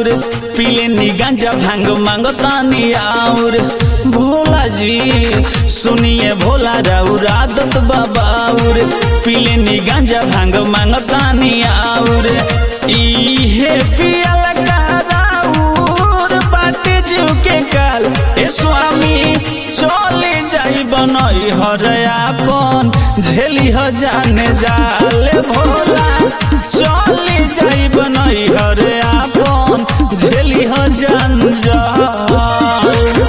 बाउर पीले नी गांजा भांग मांगतानी आउर भोला जी सुनिए भोला राउर आदत बाबाउर पीले नी गांजा भांग मांगतानी आउर इहे पियल का राउर बाटे जीव के काल ए स्वामी चले जाई बनई हर आपन झेली ह जाने जाले भोला चले जाई बनई हर आपन झेली ह जान जाल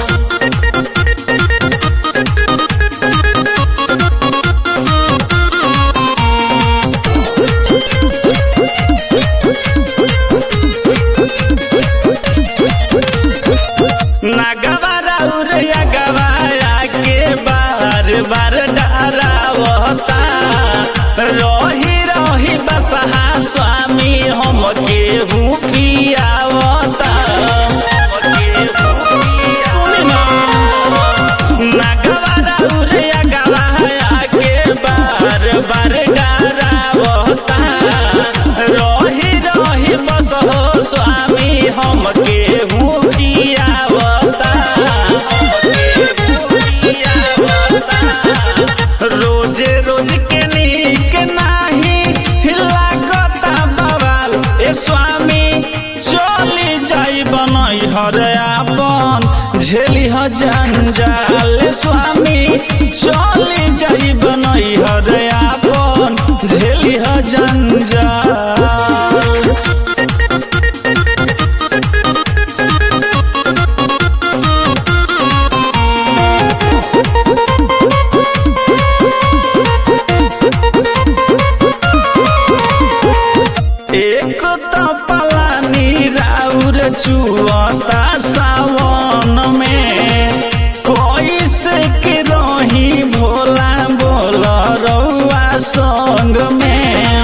नागवा राउर अगवाया के बार बार डरावता रही रही बसहा स्वामी हम केहू पियावता सुनी ना नागवा राउर अगवाया के बार बार डरावता रही रही बस हो स्वामी हम केहू पियावता रोजे रोज के नीक नाही लागता बवाल ए स्वामी चली जाई बनई हर आपन झेली ह जंजाल ए स्वामी चली जाई बनई हर आपन झेली ह जंजाल एक त पलानी राउर चुअता सावन में कैसे के रही भोला बोल रउआ संग में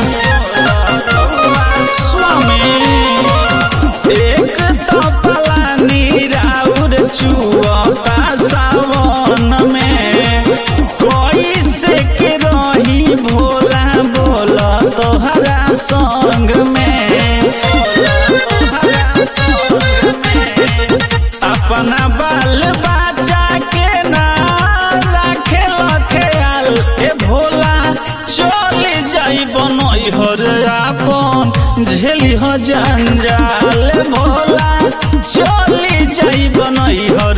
स्वामी एक त पलानी राउर चुअता सावन में कैसे के रही भोला बोल तोहरा संग में तोहरा संग में अपना बाल बच्चा के ना रखे ख्याल ए भोला चले जाई बनई हर आपन झेली ह जंजाल भोला चली जाई बनई हर